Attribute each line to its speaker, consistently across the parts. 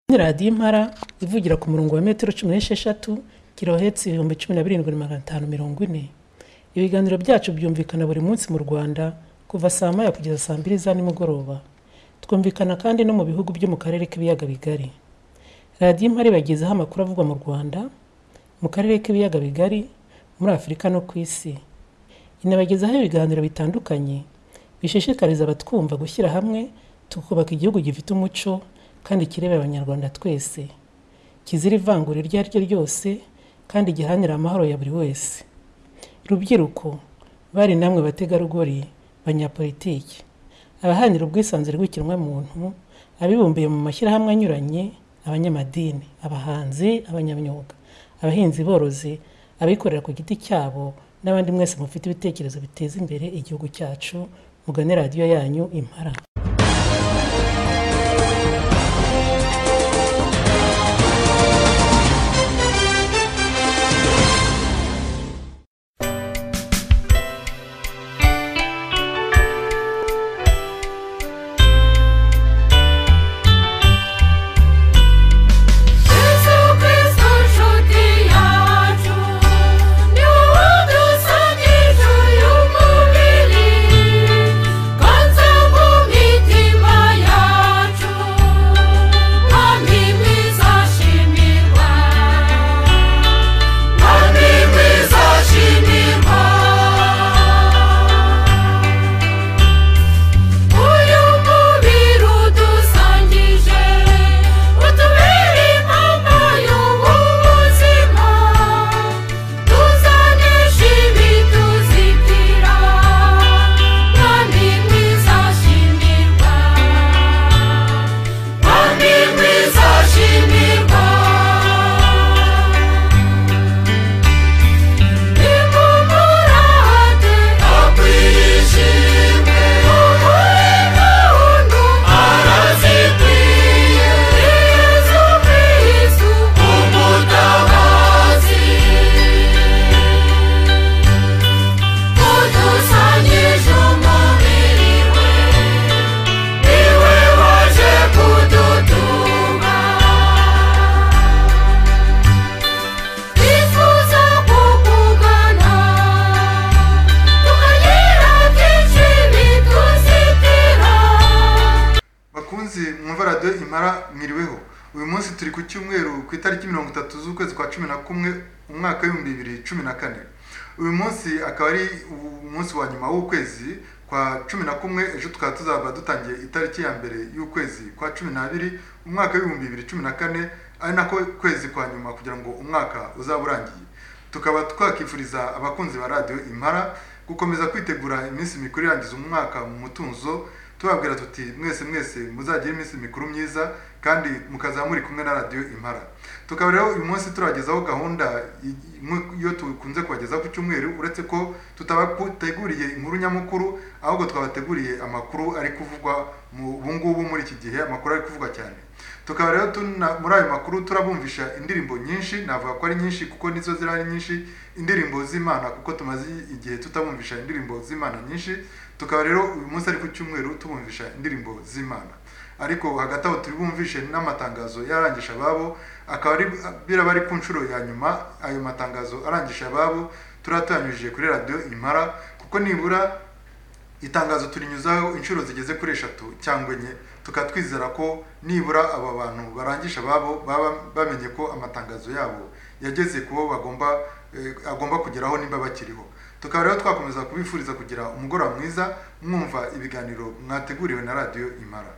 Speaker 1: Kandi radiyo impara ivugira ku murongo wa metero cumi n'esheshatu kilohertz ibihumbi cumi na birindwi na magana atanu mirongo ine. Ibiganiro byacu byumvikana buri munsi mu Rwanda kuva saa moya kugeza saa mbiri za nimugoroba. Twumvikana kandi no mu bihugu byo mu Karere k'Ibiyaga Bigari. Radiyo Impara ibagezaho amakuru avugwa mu Rwanda, mu Karere k'Ibiyaga Bigari, muri Afurika no ku Isi. Inabagezaho ibiganiro bitandukanye bishishikariza abatwumva gushyira hamwe tukubaka igihugu gifite umuco kandi kireba Abanyarwanda twese, kizira ivangura iryo ari ryo ryose kandi giharanira amahoro ya buri wese. Rubyiruko, bari namwe bategarugori, banyapolitiki, abaharanira ubwisanzure bw'ikiremwamuntu, abibumbiye mu mashyirahamwe anyuranye, abanyamadini, abahanzi, abanyamyuga, abahinzi borozi, abikorera ku giti cyabo n'abandi mwese mufite ibitekerezo biteza imbere igihugu cyacu, mugane radiyo yanyu Impara.
Speaker 2: Jesu Kristo nshuti yacu niwe wadusanije uyu mubiri kanze mu mitima yacu kandi mwiza shimirwa kandi mwiza shimirwa uyu mubiri udusangije utubere impamvu y'ubu buzima tuzanesha ibi tuzitira kandi mwiza shimirwa kandi mwiza shimirwa Kudutunga twifuza kukugana tukagira byinshi bituzitira
Speaker 3: bakunzi mwumva radiyo impara mwiriweho uyu munsi turi ku cyumweru ku itariki mirongo itatu z'ukwezi kwa cumi na kumwe umwaka w'ibihumbi bibiri cumi na kane uyu munsi akaba ari umunsi wa nyuma w'ukwezi kwa cumi na kumwe ejo tukaba tuzaba dutangiye itariki ya mbere y'ukwezi kwa cumi n'abiri umwaka w'ibihumbi bibiri cumi na kane ari nako kwezi kwa nyuma kugira ngo umwaka uzaba urangiye tukaba twakifuriza abakunzi ba radiyo impara gukomeza kwitegura iminsi mikuru irangiza umwaka mu mutunzo tubabwira tuti mwese mwese muzagire iminsi mikuru myiza kandi mukazaba muri kumwe na radiyo impara tukaba rero uyu munsi turagezaho gahunda i- i- nk- iyo dukunze kubagezaho ku cyumweru uretse ko tutabateguriye inkuru nyamukuru ahubwo twabateguriye amakuru ari kuvugwa mu ubu ngubu muri iki gihe amakuru ari kuvugwa cyane tukaba rero tuna- muri ayo makuru turabumvisha indirimbo nyinshi navuga ko ari nyinshi kuko nizo zirahari nyinshi indirimbo z'imana kuko tumaze igihe tutabumvisha indirimbo z'imana nyinshi tukaba rero uyu munsi ari ku cyumweru tubumvisha indirimbo z'imana ariko hagati aho turi bumvishe n'amatangazo yarangisha ababo akaba ari biraba ari ku nshuro ya nyuma ayo matangazo arangisha ababo turatanyujije kuri radiyo impara kuko nibura itangazo turinyuzaho inshuro zigeze kuri eshatu cyangwa enye tukaba twizera ko nibura aba bantu barangisha babo baba bamenye ko amatangazo yabo yageze ku bo bagomba eh, agomba kugeraho nimba bakiriho tukaba rero twakomeza kubifuriza kugira umugoroba mwiza mwumva ibiganiro mwateguriwe na radiyo impara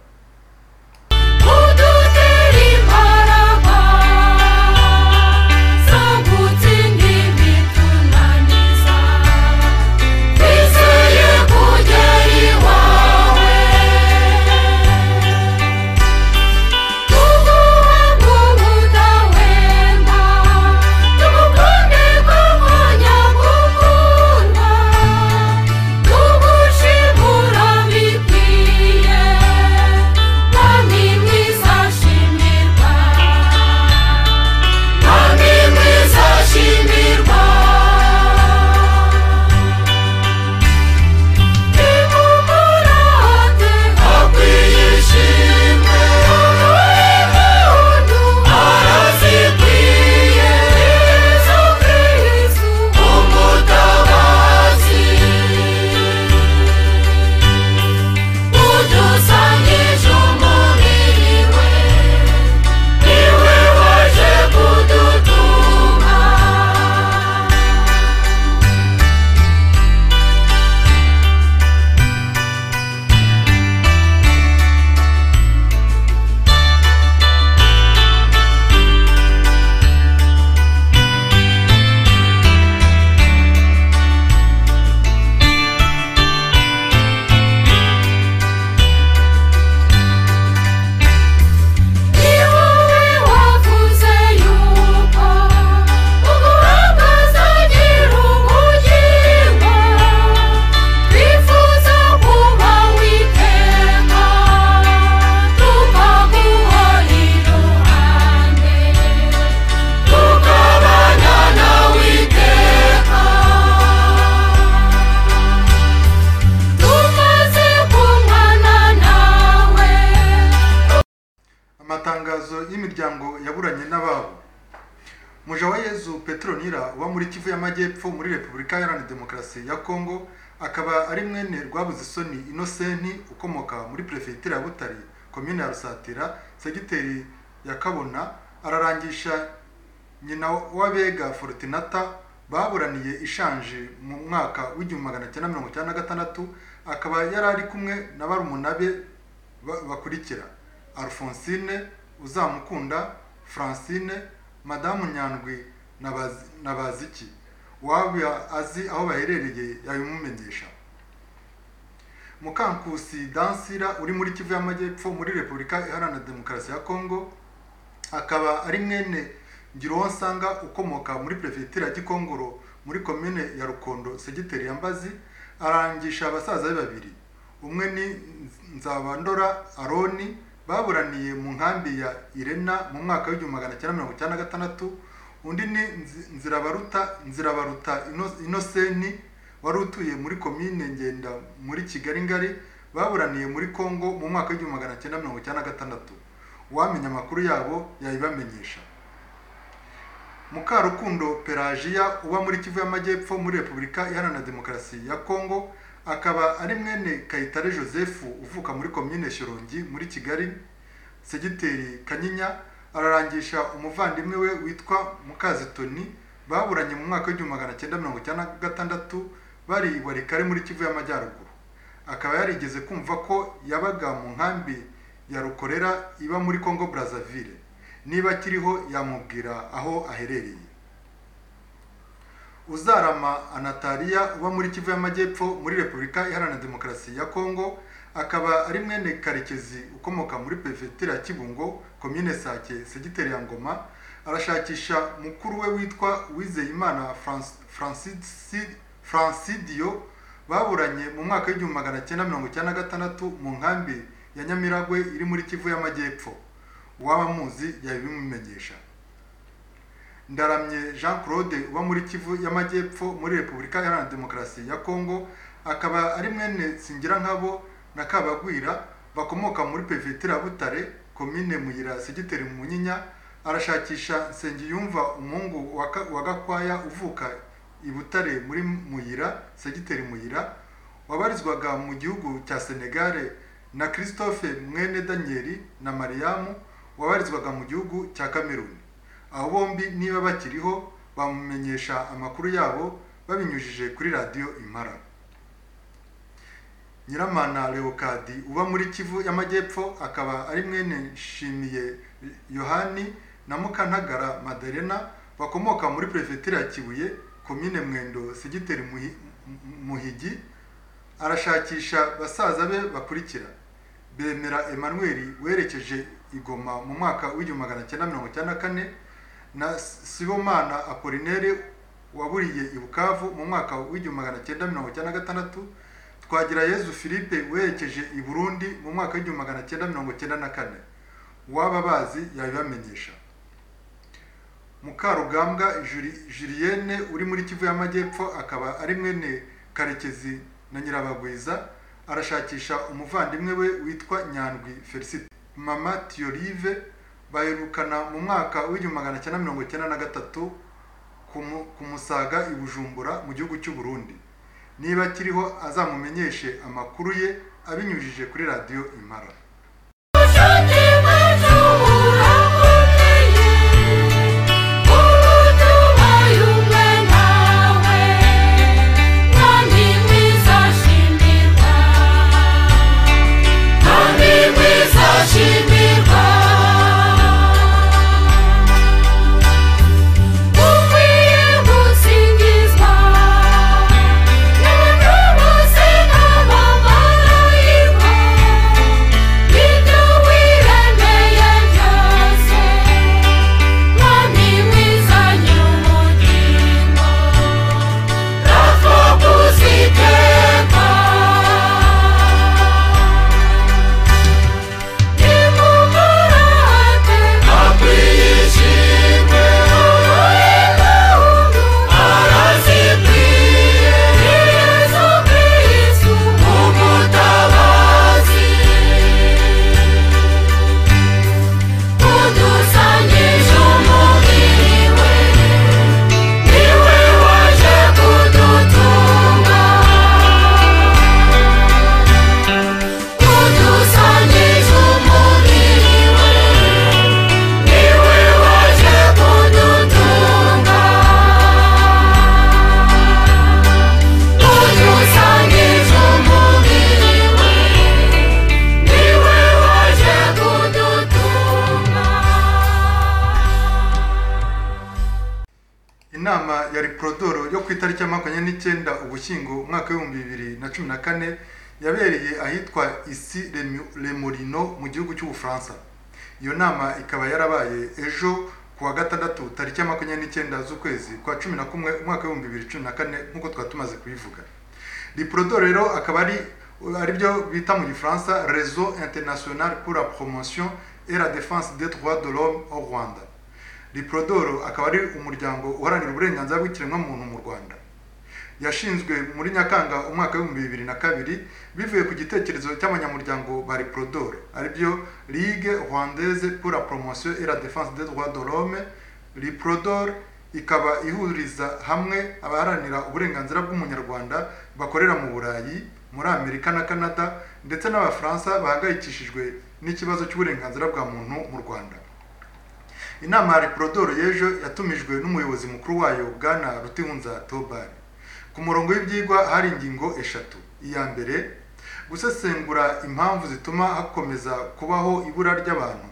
Speaker 2: kudutera imbaraga zo gutsinda ibitunaniza twizeye kugera iwawe tuguha nk'ubudahwema tugukunde nk'umwanya gukunda tugushimura bikwiye
Speaker 3: y'imiryango yaburanye n'ababo muja wa yezu petronira uba muri kivu y'amajyepfo muri repubulika iharanira demokarasi ya kongo akaba ari mwene rwabuze isoni inosenti ukomoka muri perefegitura ya butare komine ya rusatira segiteri ya kabona ararangisha nyina w'abega forutinata baburaniye ishanje mu mwaka w'igihumbi magana cyenda mirongo icyenda na gatandatu akaba yari ari kumwe na barumuna be ba- bakurikira alphonsine uzamukunda francine madamu nyandwi na Bazi- na baziki waba azi aho baherereye yabimumenyesha mukankusi dansira uri muri kivu y'amajyepfo muri repubulika iharanira demokarasi ya kongo akaba ari mwene Ngiruwonsanga ukomoka muri perefegitura ya Gikongoro muri komine ya Rukondo segiteri ya Mbazi arangisha abasaza be babiri umwe ni Nzabandora Aroni baburaniye mu nkambi ya Irena mu mwaka w'igihumbi magana cyenda mirongo icyenda na gatandatu undi ni Nzi- Nzirabaruta Nzirabaruta Ino- Inoseni wari utuye muri komine Ngenda muri Kigali Ngari baburaniye muri Kongo mu mwaka w'igihumbi magana cyenda mirongo icyenda na gatandatu uwamenya amakuru yabo yayibamenyesha Mukarukundo Pelagiya uba muri Kivu y'Amajyepfo muri Repubulika Iharanira Demokarasi ya Kongo akaba ari mwene Kayitare Joseph uvuka muri komine Shyorongi muri Kigali segiteri Kanyinya ararangisha umuvandimwe we witwa Mukazitoni baburanye mu mwaka w'igihumbi magana cyenda mirongo icyenda na gatandatu bari i Walikale muri Kivu y'Amajyaruguru akaba yarigeze kumva ko yabaga mu nkambi ya rukorera iba muri Congo Brazzaville niba akiriho yamubwira aho aherereye uzarama anatariya uba muri kivu y'amajyepfo muri repubulika iharanira demokarasi ya kongo akaba ari mwene karekezi ukomoka muri perefegitura ya kibungo komine sake segiteri ya ngoma arashakisha mukuru we witwa wizeyimana Franc- Francisi- francidio baburanye mu mwaka w'igihumbi magana cyenda mirongo icyenda na gatandatu mu nkambi ya nyamiragwe iri muri kivu y'amajyepfo uwaba amuzi yabimumenyesha ndaramye jean claude uba muri kivu y'amajyepfo muri repubulika iharanira demokarasi ya kongo akaba ari mwene nkabo na kabagwira bakomoka muri perefegitura ya butare komine muyira segiteri munyinya arashakisha nsengiyumva umuhungu wa Ka- wa gakwaya uvuka i butare muri muyira segiteri muyira wabarizwaga mu gihugu cya senegare na christophe mwene daniel na mariamu wabarizwaga mu gihugu cya kameruni abo bombi niba bakiriho bamumenyesha amakuru yabo babinyujije kuri radiyo impara nyiramana leokadi uba muri kivu y'amajyepfo akaba ari mwene nshimiye yohani na mukantagara maderena bakomoka muri perefegitura ya kibuye komine mwendo segiteri Muhi- Mu- muhigi arashakisha basaza be bakurikira bemera emmanuel werekeje igoma mu mwaka w'igihumbi magana cyenda mirongo icyenda na kane na sibomana apolinere waburiye i bukavu mu mwaka w'igihumbi magana cyenda mirongo icyenda na gatandatu twagira yezu philippe werekeje i burundi mu mwaka w'igihumbi magana cyenda mirongo icyenda na kane uwaba bazi yabibamenyesha mukarugambwa Juli- julienne uri muri kivu y'amajyepfo akaba ari mwene karekezi na nyirabagwiza arashakisha umuvandimwe we witwa nyandwi felicite mama tiyorive baherukana mu mwaka w'igihumbi magana cyenda mirongo icyenda na gatatu ku Mu- ku musaga i bujumbura mu gihugu cy'u burundi niba akiriho azamumenyeshe amakuru ye abinyujije kuri radiyo impara
Speaker 4: Ushuti bwacu burakomeye Uruduhaye umwe nawe Mwami mwiza shimirwa Mwami mwiza shimirwa Ukwiye gutsindizwa N'abantu bose n'abamarayika
Speaker 3: makumyabiri n'icyenda ugushyingo umwaka w'ibihumbi bibiri na cumi na kane yabereye ahitwa isi Remu- remorino mu gihugu cy'ubufaransa iyo nama ikaba yarabaye ejo ku wa gatandatu tariki ya makumyabiri n'icyenda z'ukwezi kwa cumi na kumwe umwaka w'ibihumbi bibiri cumi na kane nk'uko twari tumaze kubivuga riprodo rero akaba ari aribyo bita mu gifaransa réseau international pour la promotion et la défense des droits de l'homme au rwanda riprodoro akaba ari umuryango uharanira uburenganzira bw'ikiremwamuntu mu rwanda yashinzwe muri nyakanga umwaka w'ibihumbi bibiri na kabiri bivuye ku gitekerezo cy'abanyamuryango ba riprodoro aribyo ligue rwandaise pour la promotion et la défense des droits de l'homme riprodor ikaba ihuriza hamwe abaharanira uburenganzira bw'umunyarwanda bakorera mu burayi muri amerika na canada ndetse n'abafaransa bahangayikishijwe n'ikibazo cy'uburenganzira bwa muntu mu rwanda inama ya reporodoro y'ejo yatumijwe n'umuyobozi mukuru wayo bwana rutihunza tobari ku murongo w'ibyigwa hari ingingo eshatu iya mbere gusesengura impamvu zituma hakomeza kubaho ibura ry'abantu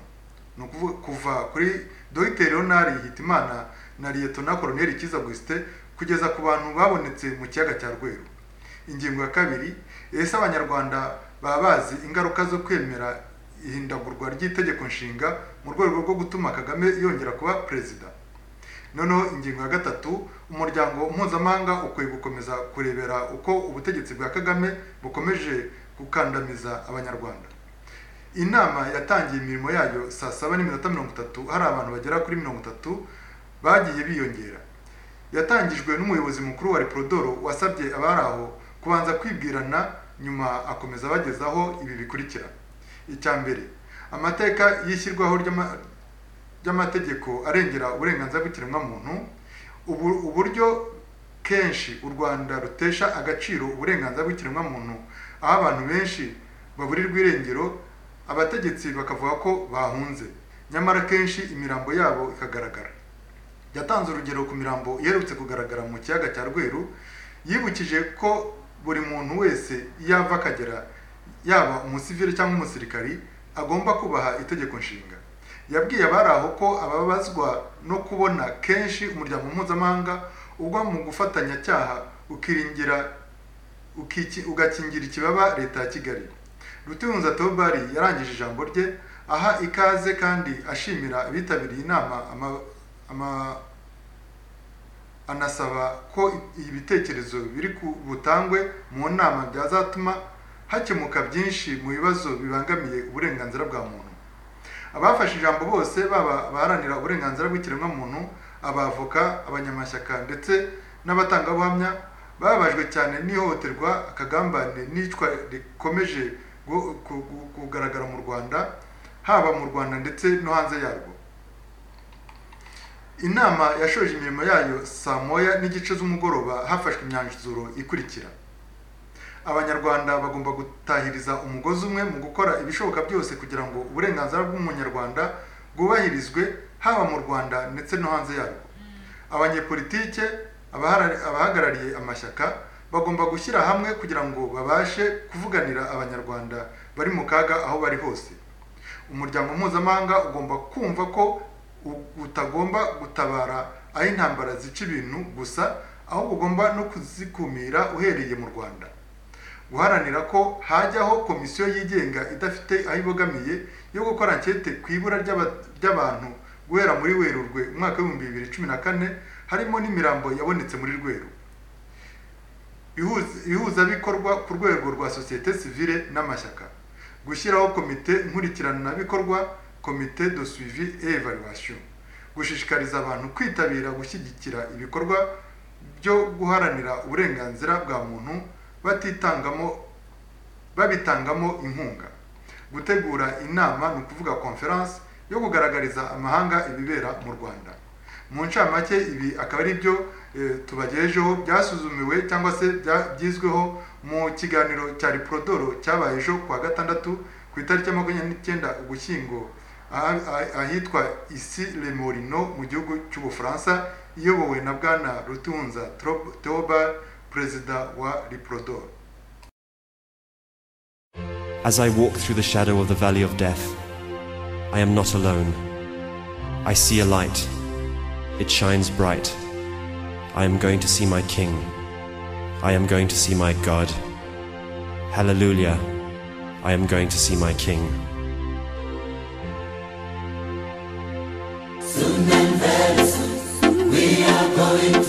Speaker 3: ni ukuvuga kuva kuri dogiteri leonard hitimana na liyetona koroneri kiza augustin kugeza ku bantu babonetse mu kiyaga cya rweru ingingo ya kabiri ese abanyarwanda baba bazi ingaruka zo kwemera ihindagurwa ry'itegeko nshinga mu rwego rwo gutuma kagame yongera kuba perezida noneho ingingo ya gatatu umuryango mpuzamahanga ukwiye gukomeza kurebera uko ubutegetsi bwa kagame bukomeje gukandamiza abanyarwanda inama yatangiye imirimo yayo saa saba n'iminota mirongo itatu hari abantu bagera kuri mirongo itatu bagiye biyongera yatangijwe n'umuyobozi mukuru wa reprodoro wasabye abari aho kubanza kwibwirana nyuma akomeza abagezaho ibi bikurikira icya mbere amateka y'ishyirwaho ry'ama- ry'amategeko arengera uburenganzira bw'ikiremwamuntu ubu- uburyo kenshi u rwanda rutesha agaciro uburenganzira bw'ikiremwamuntu aho abantu benshi baburirwa irengero abategetsi bakavuga ko bahunze nyamara kenshi imirambo yabo ikagaragara yatanze urugero ku mirambo iherutse kugaragara mu kiyaga cya rweru yibukije ko buri muntu wese iyo ava akagera yaba umusivili cyangwa umusirikari agomba kubaha itegeko nshinga yabwiye abari aho ko ababazwa no kubona kenshi umuryango mpuzamahanga ugwa mu gufatanya cyaha ukiringira ukiki- ugakingira ikibaba leta ya kigali rutihunza tobari yarangije ijambo rye aha ikaze kandi ashimira abitabiriye inama ama- ama- anasaba ko ibitekerezo biri ku butangwe mu nama byazatuma hakemuka byinshi mu bibazo bibangamiye uburenganzira bwa muntu abafashe ijambo bose baba abaharanira uburenganzira bw'ikiremwamuntu abavoka abanyamashyaka ndetse n'abatangabuhamya bababajwe cyane n'ihohoterwa akagambanire n'icwa rikomeje gu- ku- ku- kugaragara mu rwanda haba mu rwanda ndetse no hanze yarwo inama yashoje imirimo yayo saa moya n'igice z'umugoroba hafashwe imyanzuro ikurikira abanyarwanda bagomba gutahiriza umugozi umwe mu gukora ibishoboka byose kugira ngo uburenganzira bw'umunyarwanda bwubahirizwe haba mu rwanda ndetse no hanze yarwo abanyepolitike abahara- abahagarariye amashyaka bagomba gushyira hamwe kugira ngo babashe kuvuganira abanyarwanda bari mu kaga aho bari hose umuryango mpuzamahanga ugomba kumva ko u- utagomba gutabara aho intambara zica ibintu gusa ahubwo ugomba no kuzikumira uhereye mu rwanda guharanira ko hajyaho komisiyo yigenga idafite aho ibogamiye yo gukora ankete ku ibura ry'aba- ry'abantu guhera muri werurwe umwaka w'ibihumbi bibiri cumi na kane harimo n'imirambo yabonetse muri rweru Ihuza- ihuzabikorwa ku rwego rwa sosiyete sivile n'amashyaka gushyiraho komite nkurikiranabikorwa komite de suivi et evaluation gushishikariza abantu kwitabira gushyigikira ibikorwa byo guharanira uburenganzira bwa muntu batitangamo babitangamo inkunga gutegura inama ni ukuvuga conference yo kugaragariza amahanga ibibera mu rwanda mu ncamake ibi akaba ari byo eh, tubagejejeho byasuzumiwe cyangwa se bya- byizweho mu kiganiro cya riprodoro cyabaye ejo ku wa gatandatu ku itariki ya makumyabiri n'icyenda ugushyingo aha- aha- ahitwa isi remorino mu gihugu cy'ubufaransa iyobowe na bwana rutunza theobald perezida wa riprodoro
Speaker 5: As I walk through the shadow of the valley of death, I am not alone. I see a light. It shines bright. I am going to see my king. I am going to see my God. Hallelujah. I am going to see my King.
Speaker 4: Very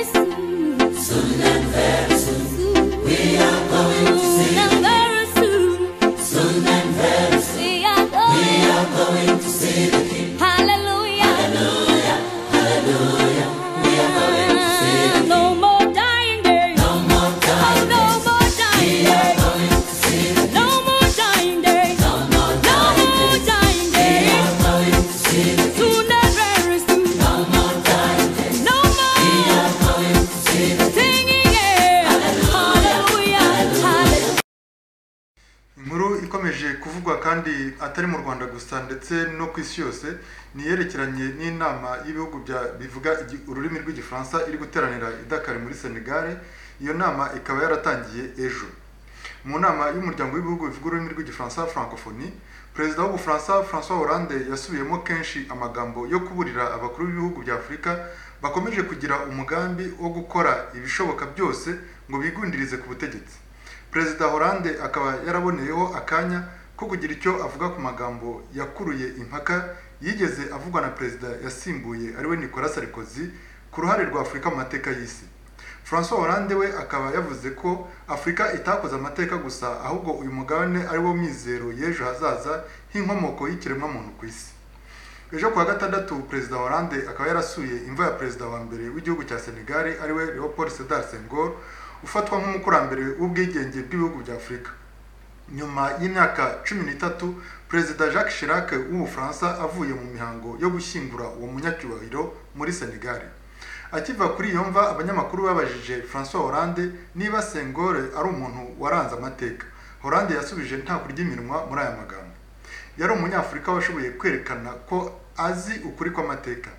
Speaker 4: soon, soon and very soon, we are going to see. And very soon, soon and very soon, we are going, we are going to see the King. Hallelujah, hallelujah, hallelujah. We are going to see the King. No more dying days, no more dying days, no more dying days. We are going to see the King. No more dying days, no more dying days, we are going to see the King. Soon and very soon, no more dying days, no more. Singing it. Hallelujah. Hallelujah.
Speaker 3: inkuru ikomeje kuvugwa kandi atari mu rwanda gusa ndetse no ku isi yose ni iyerekeranye n'inama y'ibihugu bya bivuga igi- ururimi rw'igifaransa iri guteranira i Dakar muri senegare iyo nama ikaba yaratangiye ejo mu nama y'umuryango w'ibihugu bivuga ururimi rw'igifaransa francophonie perezida w'ubufaransa francois hollande yasubiyemo kenshi amagambo yo kuburira abakuru b'ibihugu bya afurika bakomeje kugira umugambi wo gukora ibishoboka byose ngo bigundirize ku butegetsi perezida hollande akaba yaraboneyeho akanya ko kugira icyo avuga ku magambo yakuruye impaka yigeze avugwa na perezida yasimbuye ariwe nicolas sarkozy ku ruhare rwa afurika mu mateka y'isi francois hollande we akaba yavuze ko afurika itakoze amateka gusa ahubwo uyu mugabane ari wo mizero y'ejo hazaza nk'inkomoko y'ikiremwamuntu ku isi ejo kuwa gatandatu perezida hollande akaba yarasuye imva ya perezida wa mbere w'igihugu cya senegari ariwe leopold sedar sengor ufatwa nk'umukurambere w'ubwigenge bw'ibihugu bya afurika nyuma y'imyaka cumi n'itatu perezida jacques chirac w'ubufaransa avuye mu mihango yo gushyingura uwo munyacyubahiro muri senegal akiva kuri iyo mva abanyamakuru babajije francois hollande niba sengore ari umuntu waranze amateka hollande yasubije nta kurya iminwa muri aya magambo yari umunyafurika washoboye kwerekana ko azi ukuri kw'amateka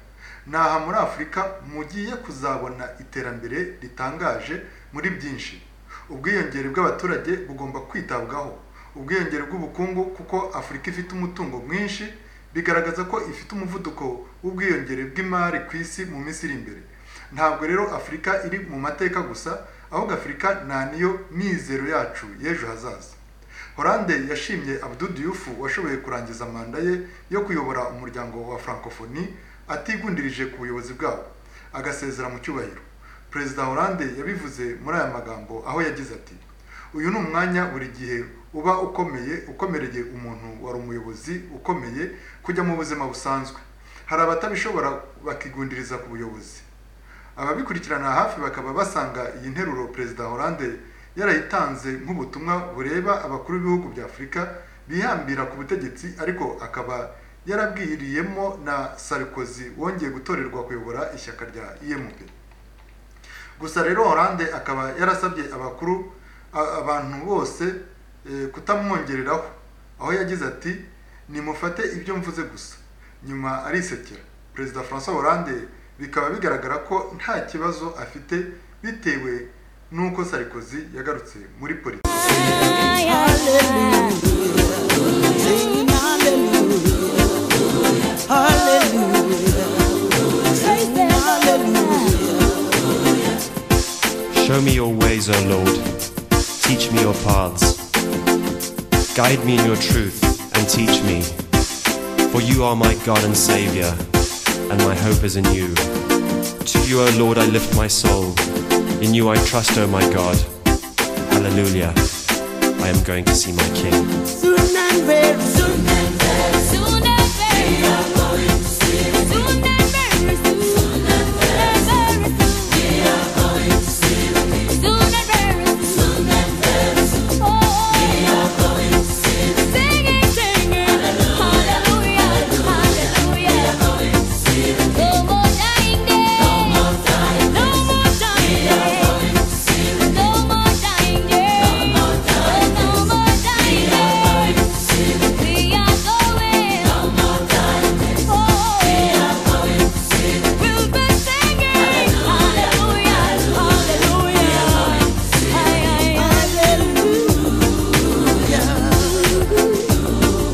Speaker 3: ni aha muri afurika mugiye kuzabona iterambere ritangaje muri byinshi ubwiyongere bw'abaturage bugomba kwitabwaho ubwiyongere bw'ubukungu kuko afurika ifite umutungo mwinshi bigaragaza ko ifite umuvuduko w'ubwiyongere bw'imari ku isi mu minsi iri imbere ntabwo rero afurika iri mu mateka gusa ahubwo afurika nta niyo mizero yacu y'ejo hazaza Hollande yashimye Abdou Diouf washoboye kurangiza manda ye yo kuyobora umuryango wa Francophonie atigundirije ku buyobozi bwawo agasezera mu cyubahiro perezida Hollande yabivuze muri aya magambo aho yagize ati uyu ni umwanya buri gihe uba ukomeye ukomereye umuntu wari umuyobozi ukomeye kujya mu buzima busanzwe hari abatabishobora bakigundiriza ku buyobozi ababikurikirana hafi bakaba basanga iyi nteruro perezida Hollande yarayitanze nk'ubutumwa bureba abakuru b'ibihugu bya afurika bihambira ku butegetsi ariko akaba yarabwiriyemo na Sarkozy wongeye gutorerwa kuyobora ishyaka rya IMP gusa rero Hollande akaba yarasabye abakuru a- abantu bose eh, kutamwongereraho aho yagize ati nimufate ibyo mvuze gusa nyuma arisekera perezida François Hollande bikaba bigaragara ko nta kibazo afite bitewe n'uko Sarkozy yagarutse muri politiki
Speaker 6: Singing hallelujah, hallelujah, singing hallelujah.
Speaker 5: Show me your ways, O Lord. Teach me your paths. Guide me in your truth and teach me. For you are my God and Savior, and my hope is in you. To you, O Lord, I lift my soul. In you I trust, O my God. Hallelujah. I am going to see my King.
Speaker 6: Soon and very soon,
Speaker 4: Soon and very soon, soon and very soon, we are going to see the King. Soon and very soon, oh, we are going to see the King. Singing, singing, hallelujah, hallelujah, we are going to see the King. No more dying days, no more dying days, no more dying days, we are going to see the King. No more dying days, no more dying days, no more dying days, we are going to see the King. We are going, no more dying days, we are going to see the King. We'll be singing, hallelujah, hallelujah,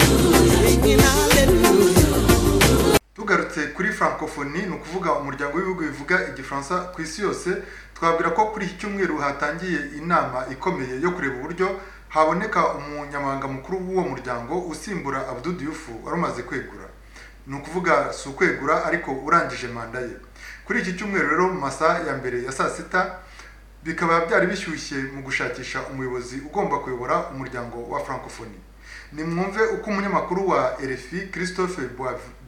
Speaker 6: singing hallelujah.
Speaker 3: tugarutse kuri francophonie ni ukuvuga umuryango w'ibihugu bivuga igifaransa ku isi yose twabwira ko kuri iki cyumweru hatangiye inama ikomeye yo kureba uburyo haboneka umunyamabanga mukuru w'uwo muryango usimbura Abdou Diouf wari umaze kwegura ni ukuvuga si ukwegura ariko urangije manda ye kuri iki cyumweru rero mu masaha ya mbere ya saa sita bikaba byari bishyushye mu gushakisha umuyobozi ugomba kuyobora umuryango wa francophonie nimwumve uko umunyamakuru wa rfi christophe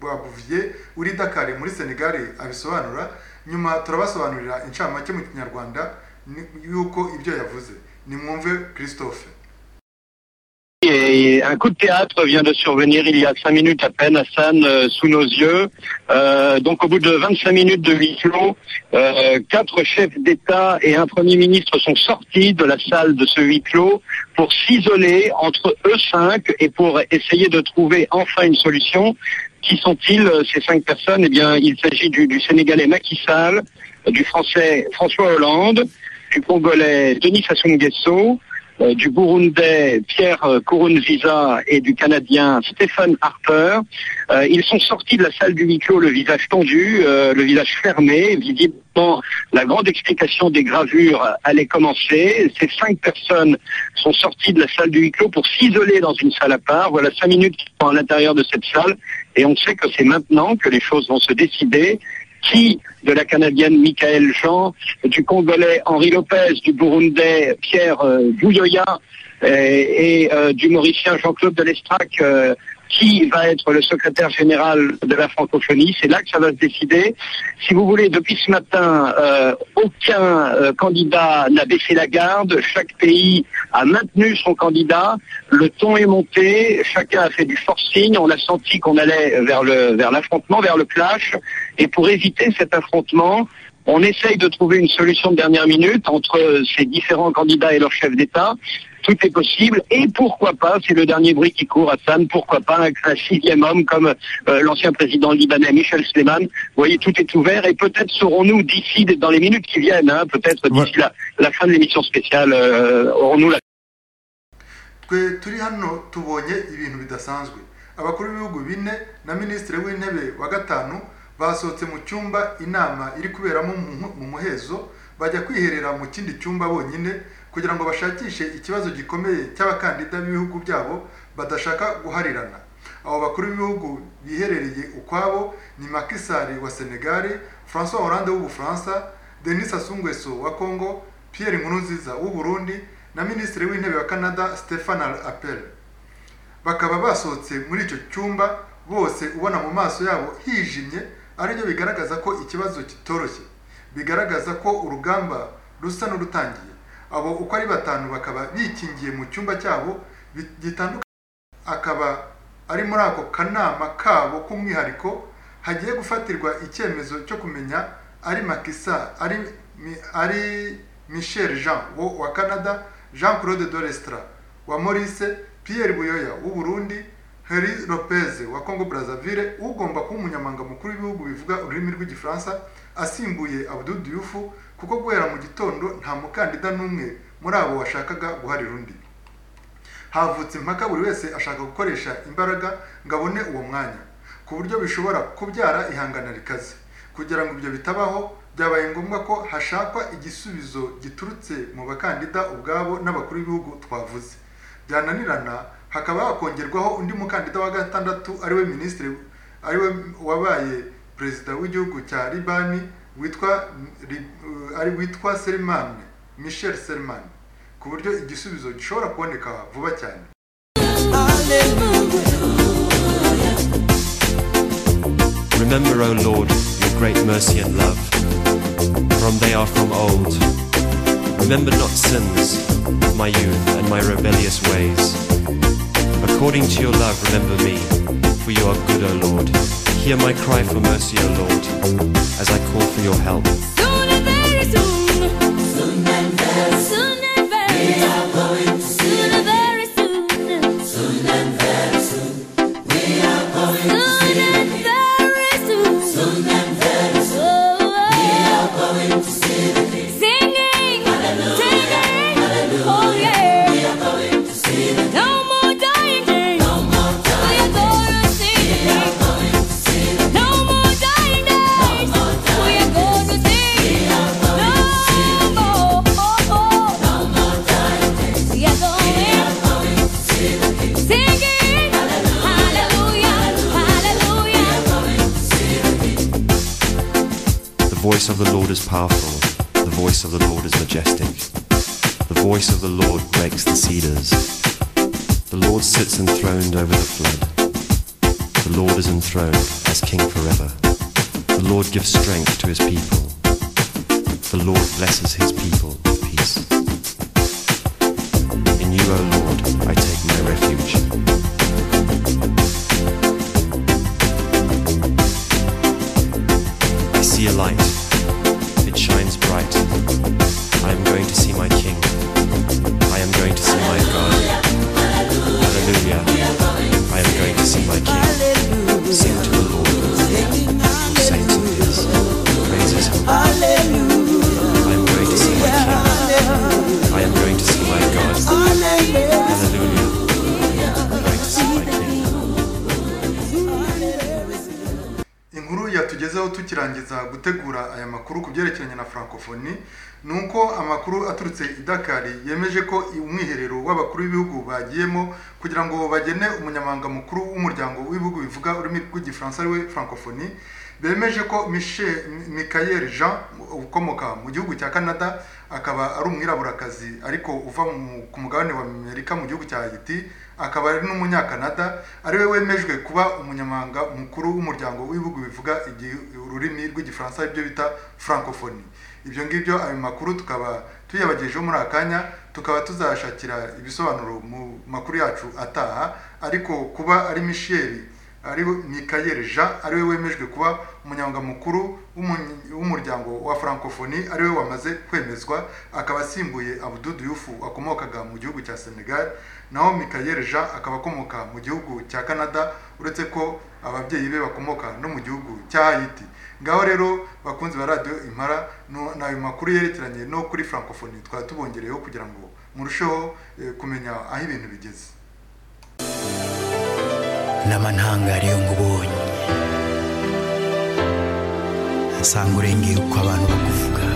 Speaker 3: boabuvier uri i dakar muri senegal abisobanura nyuma turabasobanurira inshamake mu kinyarwanda ni- y'uko ibyo yavuze nimwumve christophe
Speaker 7: Et un coup de théâtre vient de survenir il y a cinq minutes à peine, Hassan, euh, sous nos yeux. Euh, donc au bout de 25 minutes de huis clos, euh, quatre chefs d'État et un Premier ministre sont sortis de la salle de ce huis clos pour s'isoler entre eux cinq et pour essayer de trouver enfin une solution. Qui sont-ils, euh, ces cinq personnes Eh bien, il s'agit du, du Sénégalais Macky Sall, du Français François Hollande, du Congolais Denis Sassou Nguesso, euh, du Burundais Pierre euh, Nkurunziza et du Canadien Stephen Harper. Euh, ils sont sortis de la salle du huis clos le visage tendu, euh, le visage fermé. Visiblement, la grande explication des gravures allait commencer. Ces cinq personnes sont sorties de la salle du huis clos pour s'isoler dans une salle à part. Voilà cinq minutes qu'ils sont à l'intérieur de cette salle et on sait que c'est maintenant que les choses vont se décider. Qui de la Canadienne Michael Jean, du Congolais Henri Lopez, du Burundais Pierre euh, Bouyoya euh, et euh, du Mauricien Jean-Claude Delestrac, euh, qui va être le secrétaire général de la francophonie. C'est là que ça va se décider. Si vous voulez, depuis ce matin, euh, aucun euh, candidat n'a baissé la garde. Chaque pays a maintenu son candidat. Le ton est monté. Chacun a fait du forcing. On a senti qu'on allait vers le vers l'affrontement, vers le clash. Et pour éviter cet affrontement, on essaye de trouver une solution de dernière minute entre ces différents candidats et leurs chefs d'État. Tout est possible. Et pourquoi pas, c'est le dernier bruit qui court à Sam, pourquoi pas un, un sixième homme comme euh, l'ancien président libanais Michel Sleiman. Vous voyez, tout est ouvert et peut-être saurons-nous d'ici, dans les minutes qui viennent, hein, peut-être d'ici la, la fin de l'émission spéciale, euh, aurons-nous la
Speaker 3: twe turi hano tubonye ibintu bidasanzwe abakuru b'ibihugu bine na minisitiri w'intebe wa gatanu basohotse mu cyumba inama iri kuberamo mu mu- mu muhezo bajya kwiherera mu kindi cyumba bonyine kugira ngo bashakishe ikibazo gikomeye cy'abakandida b'ibihugu byabo badashaka guharirana abo bakuru b'ibihugu biherereye ukwabo ni Macky Sall wa Senegal François Hollande w'Ubufaransa Denis Sassou Nguesso wa Congo Pierre Nkurunziza w'u Burundi na minisitiri w'intebe wa Canada Stephen Appel bakaba basohotse muri icyo cyumba bose ubona mu maso yabo hijimye aribyo bigaragaza ko ikibazo kitoroshye bigaragaza ko urugamba rusa n'urutangiye abo uko ari batanu bakaba bikingiye mu cyumba cyabo bi- gitandukanye akaba ari muri ako kanama kabo k'umwihariko hagiye gufatirwa icyemezo cyo kumenya ari makisa ari Mi- ari michel jean wo wa canada jean claude dorestra wa maurice pierre buyoya w'u burundi henri lopez wa congo brazzaville ugomba kuba umunyamabanga mukuru w'ibihugu bivuga ururimi rw'igifaransa asimbuye abdou diouf kuko guhera mu gitondo nta mukandida n'umwe muri abo washakaga guharira undi havutse impaka buri wese ashaka gukoresha imbaraga ngo abone uwo mwanya ku buryo bishobora kubyara ihangana rikaze kugira ngo ibyo bitabaho byabaye ngombwa ko hashakwa igisubizo giturutse mu bakandida ubwabo n'abakuru b'ibihugu twavuze byananirana hakaba hakongerwaho undi mukandida wa gatandatu ariwe minisitiri ariwe wabaye perezida w'igihugu cya libani witwa Li- ari witwa Selman Michel Selman ku buryo igisubizo gishobora kuboneka vuba cyane
Speaker 5: Remember, O Lord, your great mercy and love, from they are from old. Remember not sins, my youth and my rebellious ways. According to your love, remember me, for you are good, O Lord. Hear my cry for mercy, O Lord, as I call for your help.
Speaker 4: Soon and very soon. Soon and very soon. Soon and very soon. Soon and very soon. Oh, oh. Singing, singing, oh yeah. No more dying days. We are gonna sing. No more dying days. We are gonna sing.
Speaker 5: voice of the Lord is powerful. The voice of the Lord is majestic. The voice of the Lord breaks the cedars. The Lord sits enthroned over the flood. The Lord is enthroned as king forever. The Lord gives strength to his people. The Lord blesses his people with peace. In you, O Lord, I take my refuge. I see a light. It shines bright. I am going to see my King. I am going to see my God. Hallelujah. I am going to see my King. Sing to the Lord. all Saints of His. Praise His holy name. I am going to see my King. I am going to see my God. Hallelujah. I am going to see my King.
Speaker 3: inkuru yatugezeho tukirangiza gutegura aya makuru ku byerekeranye na francophonie ni uko amakuru aturutse i Dakar yemeje ko umwiherero w'abakuru b'ibihugu bagiyemo kugira ngo bagene umunyamabanga mukuru w'umuryango w'ibihugu bivuga ururimi rw'igifaransa ariwe francophonie bemeje ko Michel Michael Jean ukomoka mu gihugu cya Canada akaba ari umwiraburakazi ariko uva mu- ku mugabane wa Amerika mu gihugu cya Haiti akaba ari n'umunyakanada ariwe wemejwe kuba umunyamabanga mukuru w'umuryango w'ibihugu bivuga igi- ururimi rw'igifaransa aribyo bita francophonie ibyo ngibyo ayo makuru tukaba tuyabagejeho muri aka kanya tukaba tuzashakira ibisobanuro mu makuru yacu ataha ariko kuba ari misheri ari we- Michael Jean ariwe wemejwe kuba umunyamabanga mukuru w'umu- w'umuryango wa francophonie ariwe wamaze kwemezwa akaba asimbuye Abdou Diouf wakomokaga mu gihugu cya Senegal naho Michael Jean akaba akomoka mu gihugu cya Canada uretse ko ababyeyi be bakomoka no mu gihugu cya Haiti ngaho rero bakunzi ba radio Impara no- n'ayo makuru yerekeranye no kuri francophonie twaba tubongereyeho kugira ngo murusheho eh, kumenya aho ibintu bigeze
Speaker 8: n'amantangari yo ngubonye asanga urengeye uko abantu bakuvuga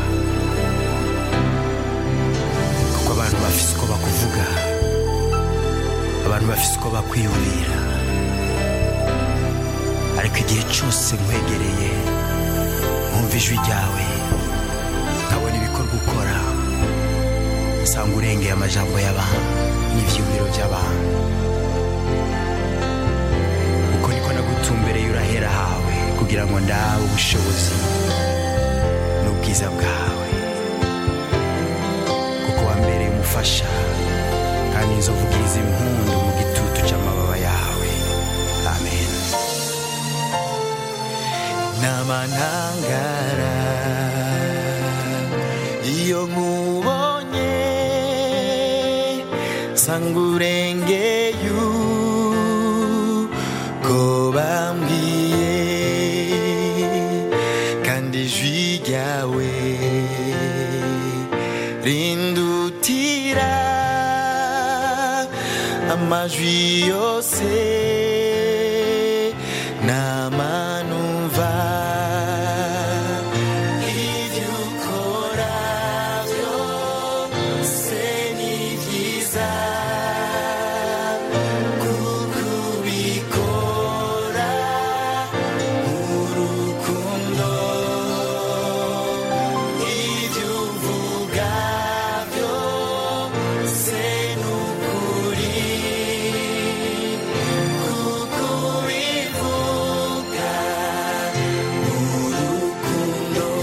Speaker 8: kuko abantu bafise uko bakuvuga abantu bafise uko bakwiyumvira ariko igihe cyose nkwegereye nkumva ijwi ryawe nkabona ibikorwa ukora usanga urengeye amajambo y'abantu n'ibyiyumviro by'abantu uko niko nagutumbereye urahera hawe kugira ngo ndabe ubushobozi n'ubwiza bwawe kuko wambereye umufasha kandi nzovugiriza impundu mu gitutu cy'amababa yawe amen n'amantangara iyo nkubonye sanga urengeye uko bambwiye kandi ijwi ryawe rindutira amajwi yose n'amanumva ibyo ukora byose ni byiza kuko ubikora urukundo ibyo uvuga byose ni ukuri kuko ubivuga urukundo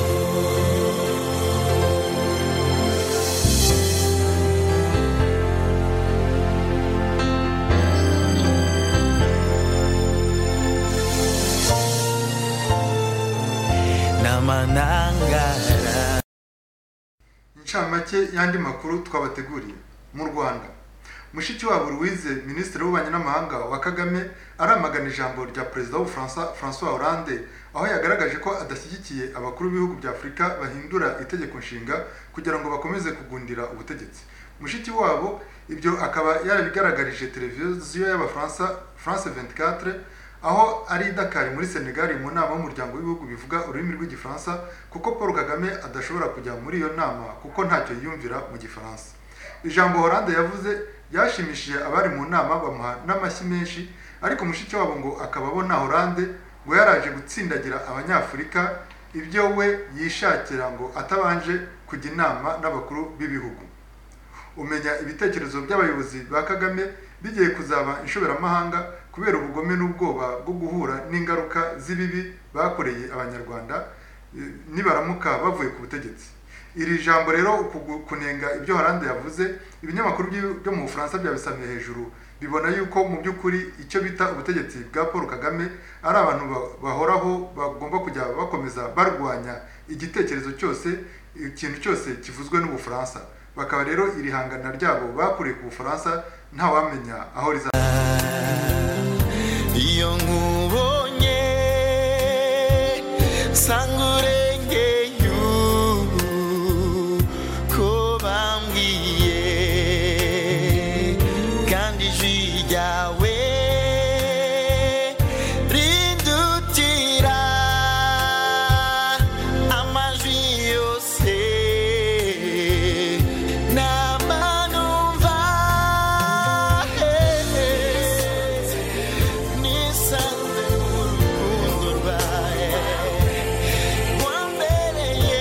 Speaker 8: n'amanangara
Speaker 3: inshamake y'andi makuru twabateguriye mu rwanda mushiki wabo louise minisitiri w'ububanyi n'amahanga wa kagame aramagana ijambo rya perezida w'ubufaransa françois hollande aho yagaragaje ko adashyigikiye abakuru b'ibihugu bya afurika bahindura itegeko nshinga kugira ngo bakomeze kugundira ubutegetsi mushiki wabo ibyo akaba yarabigaragarije televiziyo y'abafaransa france 24 aho ari i Dakar muri Senegal mu nama y'umuryango w'ibihugu bivuga ururimi rw'igifaransa kuko Paul Kagame adashobora kujya muri iyo nama kuko ntacyo yiyumvira mu gifaransa ijambo Hollande yavuze ryashimishije abari mu nama bamuha n'amashyi menshi ariko mushiki wabo ngo akaba abona Hollande ngo yaraje gutsindagira abanyafurika ibyo we yishakira ngo atabanje kujya inama n'abakuru b'ibihugu umenya ibitekerezo by'abayobozi ba kagame bigiye kuzaba inshoberamahanga kubera ubugome n'ubwoba bwo guhura n'ingaruka z'ibibi bakoreye abanyarwanda eh, nibaramuka bavuye ku butegetsi iri jambo rero kugu- kunenga ibyo harande yavuze ibinyamakuru byo- byo mu bufaransa byabisamye hejuru bibona yuko mu by'ukuri icyo bita ubutegetsi bwa paul kagame ari abantu ba- bahoraho bagomba kujya bakomeza barwanya igitekerezo cyose ikintu cyose kivuzwe n'ubufaransa bakaba rero iri hangana ryabo bakuriye ku bufaransa ntawamenya aho riza
Speaker 2: iyo nkubonye sanga urengeye ubu ko bambwiye kandi ijwi ryawe rindutira amajwi yose n'amanumva nisanze mu rukundo rwawe wambereye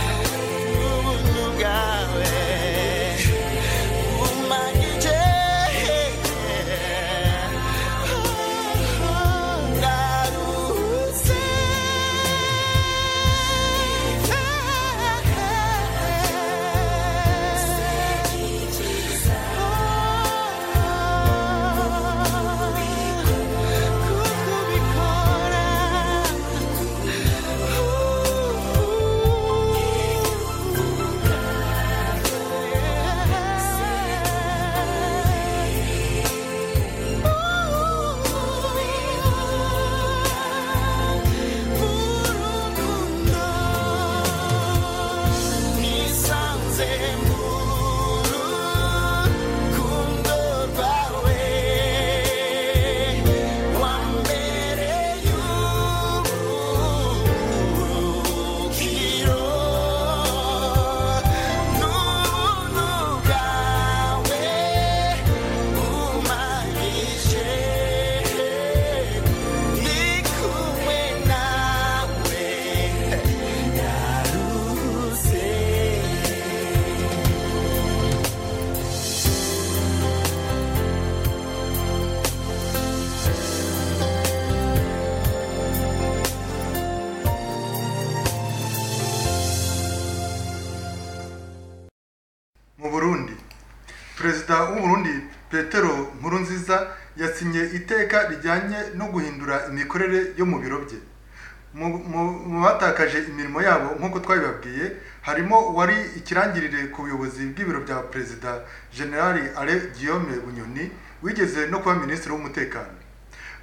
Speaker 2: ubuntu bwawe bumanyije ndaruhutse nisanze mu rukundo rwawe wambereye ubuhungiro n'ubuntu bwawe bumanyije ndi kumwe nawe
Speaker 3: mu burundi perezida w'uburundi petero nkurunziza yasinye iteka rijyanye no guhindura imikorere yo mu biro bye Mu- mu mu batakaje imirimo yabo nk'uko twabibabwiye harimo wari ikirangirire ku buyobozi bw'ibiro bya perezida generali ale guillaume bunyoni wigeze no kuba minisitiri w'umutekano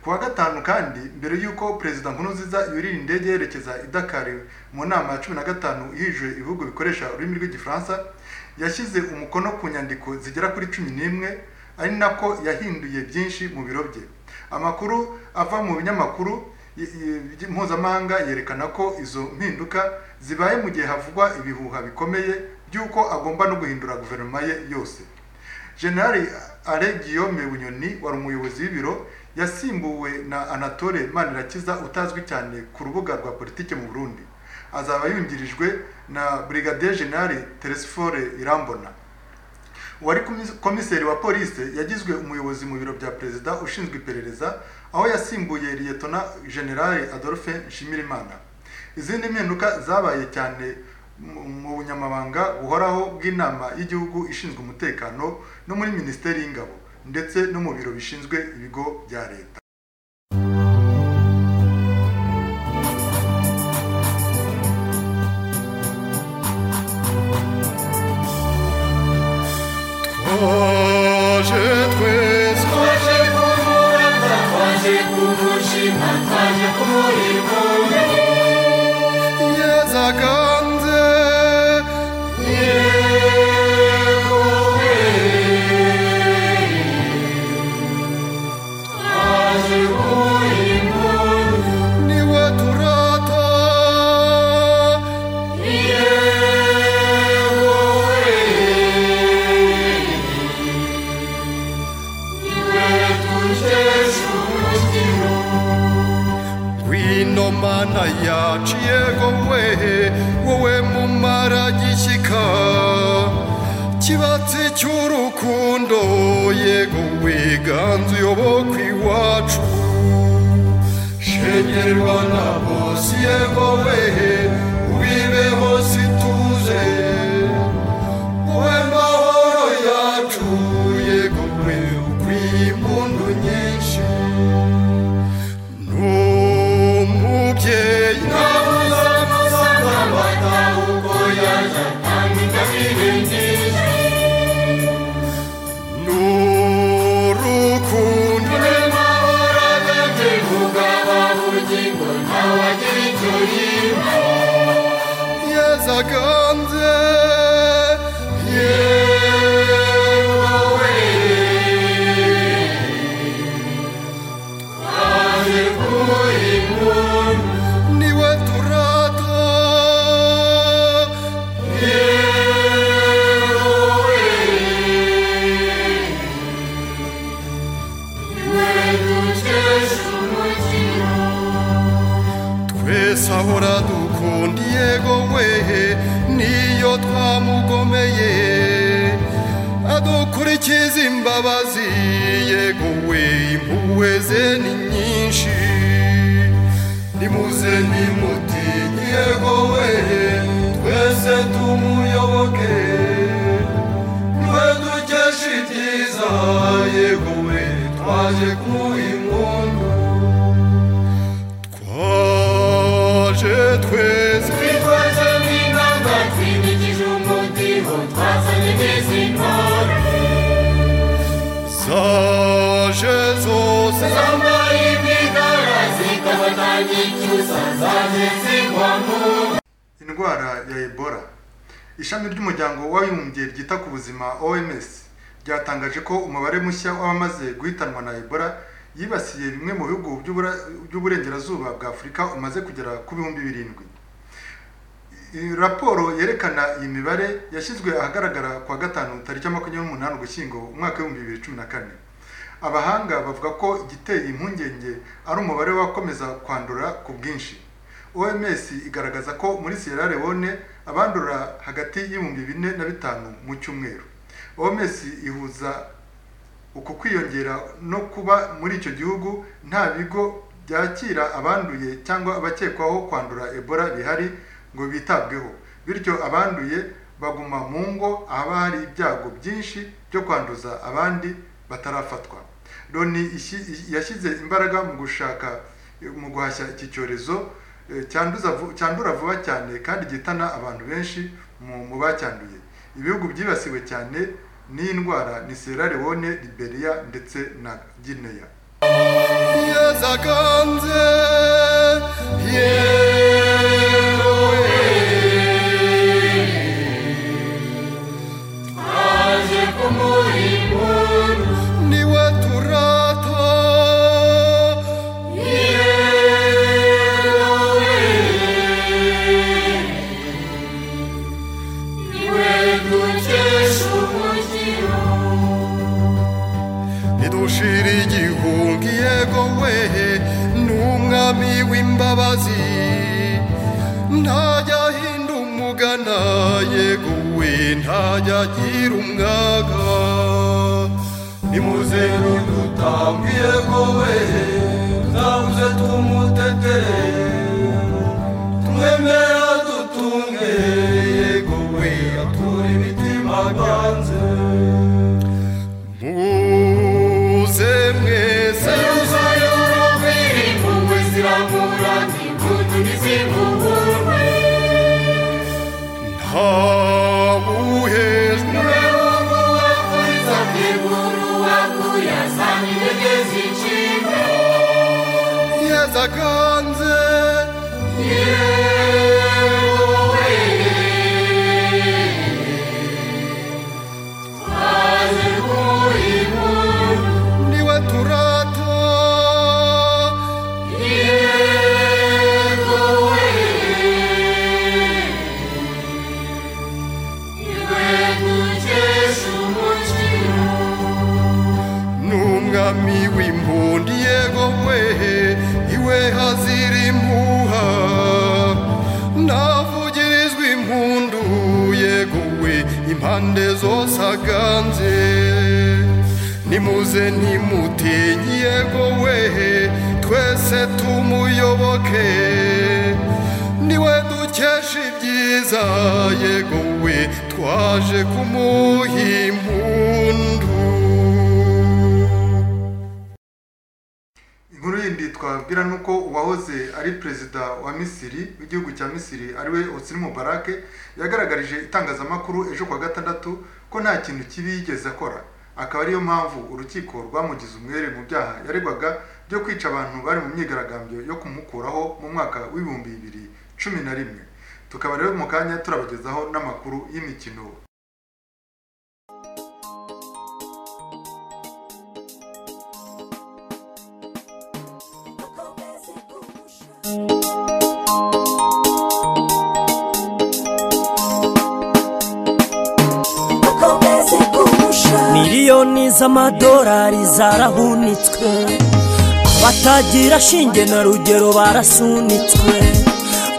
Speaker 3: ku wa gatanu kandi mbere y'uko perezida nkurunziza yurira indege yerekeza i Dakar mu nama ya cumi na gatanu ihije ibihugu bikoresha ururimi rw'igifaransa yashyize umukono ku nyandiko zigera kuri cumi n'imwe ari nako yahinduye byinshi mu biro bye amakuru ava mu binyamakuru y- y- mpuzamahanga yerekana ko izo mpinduka zibaye mu gihe havugwa ibihuha bikomeye by'uko agomba no guhindura guverinoma ye yose generali ale guillaume bunyoni wari umuyobozi w'ibiro yasimbuwe na anatole manirakiza utazwi cyane ku rubuga rwa politiki mu burundi azaba yungirijwe na brigadier generali teresifore irambona wari komis- komiseri wa polisi yagizwe umuyobozi mu biro bya perezida ushinzwe iperereza aho yasimbuye liyetona generali adolphe nshimirimana izindi mpinduka zabaye cyane mu- mu bunyamabanga buhoraho bw'inama y'igihugu ishinzwe umutekano no muri minisiteri y'ingabo ndetse no mu biro bishinzwe ibigo bya leta
Speaker 9: Yehowe ino mana yaciyeho we wowe mumara gishyika kibatsi cy'urukundo yego wiganze uyoboka iwacu shegerwa na bose yego we ubibeho situze wowe mahoro yacu yego we ukwiye impundu nyinshi n'umubyeyi n'urukundo yazaganze yewe niwe turata yewe twese ahora dukunda yego wehe niyo twamugomeye adukurikiza imbabazi yego we impuhwe ze ni nyinshi nimuze nimutinye yego wehe twese tumuyoboke niwe dukesha ibyiza yego we twaje ku impundu twaje twese zaje zose zambaye imyigara
Speaker 3: indwara ya ebola ishami ry'umuryango w'abibumbye ryita ku buzima oms ryatangaje ko umubare mushya w'abamaze guhitanwa na ebola yibasiye bimwe mu bihugu by'Ubura- by'uburengerazuba bwa afurika umaze kugera ku bihumbi birindwi Iyi raporo yerekana iyi mibare yashyizwe ahagaragara kuwa gatanu tariki ya makumyabiri n'umunani ugushyingo umwaka w'ibihumbi bibiri cumi na kane abahanga bavuga ko igiteye impungenge ari umubare wakomeza kwandura ku bwinshi oms igaragaza ko muri sierra leone abandura hagati y'ibihumbi bine na bitanu mu cyumweru oms ihuza uku kwiyongera no kuba muri icyo gihugu nta bigo byakira abanduye cyangwa abakekwaho kwandura ebola bihari ngo bitabweho bityo abanduye baguma mu ngo ahaba hari ibyago byinshi byo kwanduza abandi batarafatwa loni ishi- yashyize imbaraga mu gushaka mu guhashya iki cyorezo eh, cyanduza vu- cyandura vuba cyane kandi gihitana abantu benshi mu mu bacyanduye ibihugu byibasiwe cyane n'iyi ndwara ni sierra leone liberia ndetse na guinea
Speaker 9: yazaganze yewe niwe turata nidushira igihungi yego wehe n'umwami w'imbabazi ntajya ahinda umugana yego we ntajya agira umwaga nimuze nidutambe yego wehe tuzabuze tumutetere tumwemera dutunge yego we atura imitima ganze muze mwese ntabuhejwe yezaganze yewe niwe turata n'umwami w'imbundi yego wehe we hazira impuha navugirizwa impundu yeguwe impande zose aganze nimuze ntimutinye yegowe twese tumuyoboke niwe dukesha ibyiza yegowe twaje kumuha impundu
Speaker 3: inkuru yindi twabwira ni uko uwahoze ari perezida wa misiri w'igihugu cya misiri ariwe osini mubarake yagaragarije itangazamakuru ejo kuwa gatandatu ko nta kintu kibi yigeze akora akaba ariyo mpamvu urukiko rwamugize umwere mu byaha yaregwaga byo kwica abantu bari mu myigaragambyo yo kumukuraho mu mwaka w'ibihumbi bibiri cumi na rimwe tukaba rero mu kanya turabagezaho n'amakuru y'imikino
Speaker 10: miliyoni z'amadolari zarahunitswe abatagira shinge na rugero barasunitswe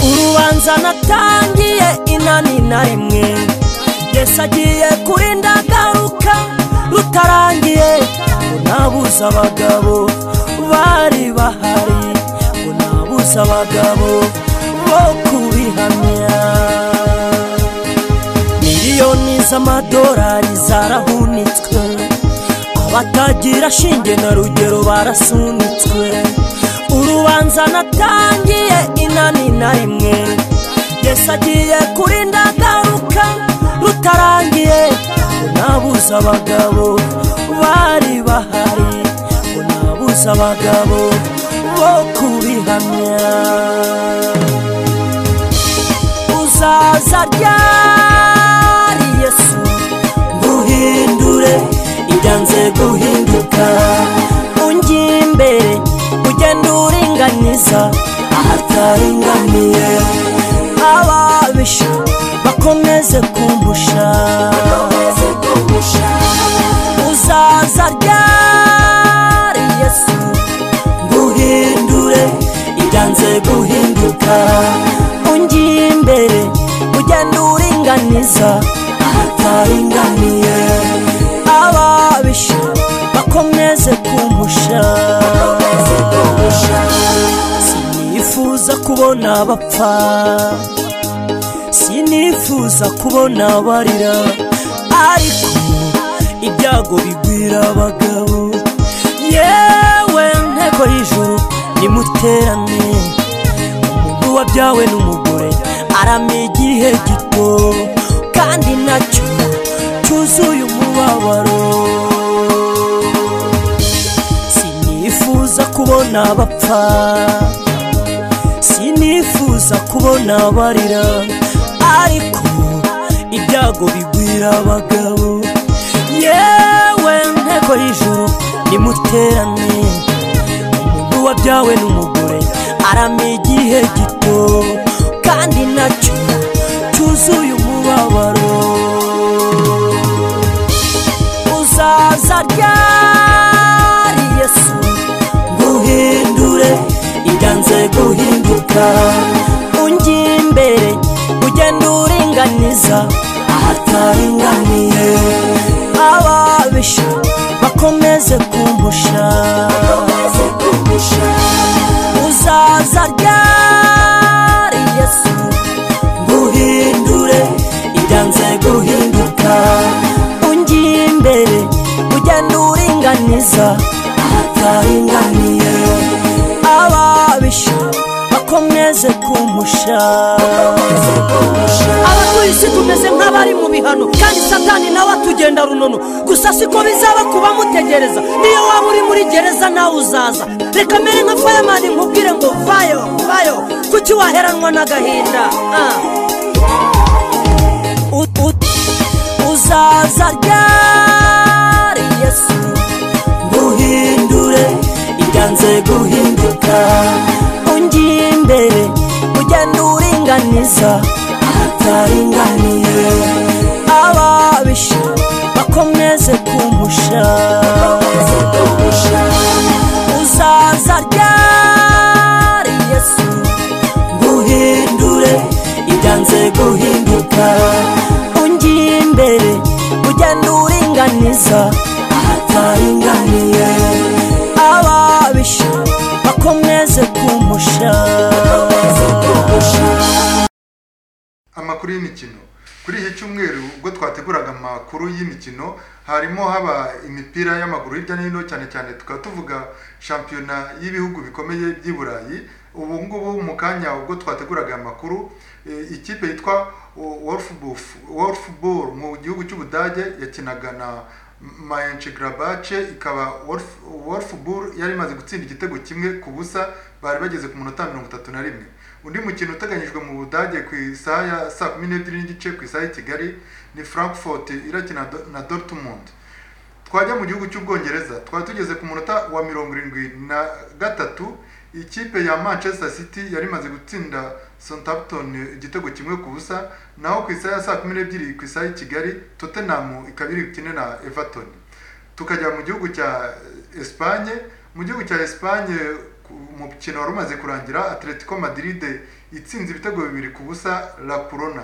Speaker 10: urubanza natangiye inani na rimwe yesu agiye kurinda garuka rutarangiye ngo nabuze abagabo bari bahari ngo nabuze abagabo bo kubihamya miliyoni z'amadolari zarahunitswe abatagira shinge na rugero barasunitswe urubanza natangiye inani na rimwe yesu agiye kurinda garuka rutarangiye ngo nabuze abagabo bari bahari ngo nabuze abagabo bo kubihamya uzaza ryari yesu nguhindure ibyanze guhinduka ungi imbere ugenda uringaniza ahataringaniye ababisha bakomeze kumbusha uzaza ryari yesu nguhindure ibyanze guhinduka ungiye imbere ugenda uringaniza ahataringaniye ababisha bakomeze kumusha sinifuza kubona abapfa sinifuza kubona abarira ariko ibyago bigwira abagabo yewe nteko y'ijuru nimuterane umuntu wabyawe n'umugore arame igihe gito kandi nacyo cyuzuye umubabaro sinifuza kubona abapfa sinifuza kubona abarira ariko ibyago bigwira abagabo yewe nteko y'ijuru nimuterane umuntu wabyawe n'umugore arame igihe gito kandi nacyo cyuzuye umubabaro uzaza ryari yesu nguhindure ibyanze guhinduka ungi imbere ugenda uringaniza ahataringaniye ababisha bakomeze kumbusha uzaza ryari yesu nguhindure ibyanze guhinduka ungiye imbere ugenda uringaniza ahataringaniye ababisha bakomeze kumusha abatuye isi tumeze nk'abari mu bihano kandi satani nawe atugenda runono gusa siko bizaba kuba mutegereza niyo waba uri muri gereza nawe uzaza reka mbere nka fayamani nkubwire ngo vayo vayo kuki waheranwa n'agahinda Ah. U- u- uzaza ryari yesu nguhindure ibyanze guhinduka ungiye imbere ugenda uringaniza ahataringaniye ababisha bakomeze kumusha uzaza ryari mwiza ataringaniye ababisha bakomeze kumusha
Speaker 3: amakuru y'imikino kuri iki cyumweru ubwo twateguraga amakuru y'imikino harimo haba imipira y'amaguru hirya no hino cyane cyane tukaba tuvuga shampiyona y'ibihugu bikomeye by'i burayi ubu ngubu mu kanya ubwo twateguraga aya makuru eh, ikipe yitwa wolfball mu gihugu cy'ubudage yakinaga na mayenshi grabace ikaba wolfball yari imaze gutsinda igitego kimwe ku busa bari bageze ku munota mirongo itatu na rimwe undi mukino uteganyijwe mu budage ku isaha ya saa kumi n'ebyiri n'igice ku isaha y'i kigali ni frankfurt irakina do- na dortmund twajya mu gihugu cy'ubwongereza twari tugeze ku munota wa mirongo irindwi na gatatu ikipe ya manchester city yari imaze gutsinda southampton igitego kimwe ku busa naho ku isaha ya saa kumi n'ebyiri ku isaha y'i kigali tottenham ikaba iri bukine na everton tukajya mu gihugu cya Espagne mu gihugu cya Espagne ku- umukino wari umaze kurangira Atletico Madrid itsinze ibitego bibiri ku busa La Corona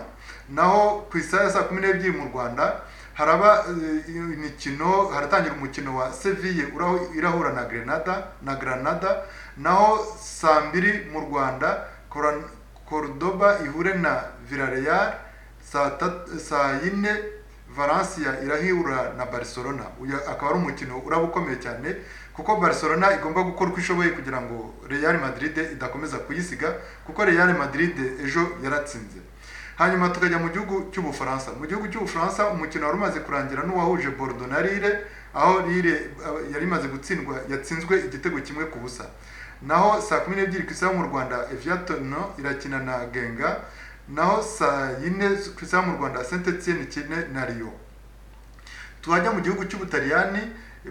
Speaker 3: naho ku isaha ya saa kumi n'ebyiri mu Rwanda haraba eh, imikino haratangira umukino wa Seville uraho- irahura na Grenada na Granada naho saa mbiri mu Rwanda Cora- Cordoba ihure na Villarreal saa tat- saa yine valencia irahura na barcelona uyu akaba ari umukino uraba ukomeye cyane kuko barcelona igomba gukora uko ishoboye kugira ngo real madrid idakomeza kuyisiga kuko real madrid ejo yaratsinze hanyuma tukajya mu gihugu cy'ubufaransa mu gihugu cy'ubufaransa umukino wari umaze kurangira n'uwahuje bordeaux na lille aho lille eh, yari imaze gutsindwa yatsinzwe igitego kimwe ku busa naho saa kumi n'ebyiri ku isaha mu rwanda eviatono irakina na genga naho saa yine ku isaha mu rwanda saint etienne ikine na riyo twajya mu gihugu cy'ubutaliyani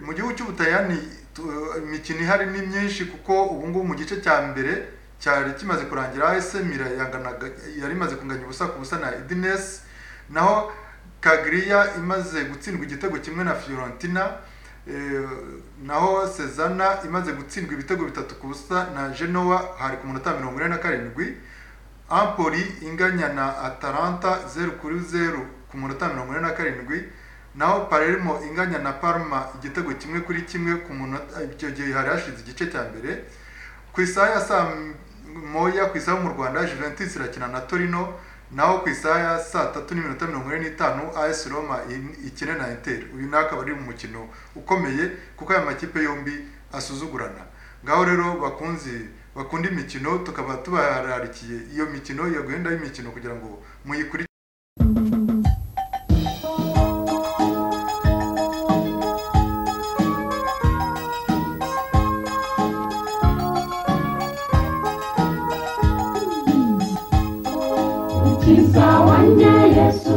Speaker 3: mu gihugu cy'ubutaliyani tu- imikino ihari ni myinshi kuko ubu ngubu mu gice cya mbere cyari kimaze kurangira AS Milan yanganaga yari imaze kunganya ubusa ku busa na Udinese naho Kaglia imaze gutsindwa igitego kimwe na Fiorentina eh, naho Sezana imaze gutsindwa ibitego bitatu ku busa na Genoa hari ku munota mirongo ine na karindwi Ampoli inganya na Atalanta 0 kuri 0 ku munota mirongo ine na karindwi naho Palermo inganya na Parma igitego kimwe kuri kimwe ku munota icyo gihe hari hashize igice cya mbere ku isaha ya saa moya ku isaha mu Rwanda Juventus irakina na Torino naho ku isaha ya saa tatu n'iminota mirongo ine n'itanu AS Roma in- ikine na Inter uyu nawe akaba ari mu mukino ukomeye kuko aya makipe yombi asuzugurana ngaho rero bakunzi bakunda imikino tukaba tubararikiye iyo mikino iyo gahunda y'imikino kugira ngo muyikurikire
Speaker 2: mukiza wanjye yesu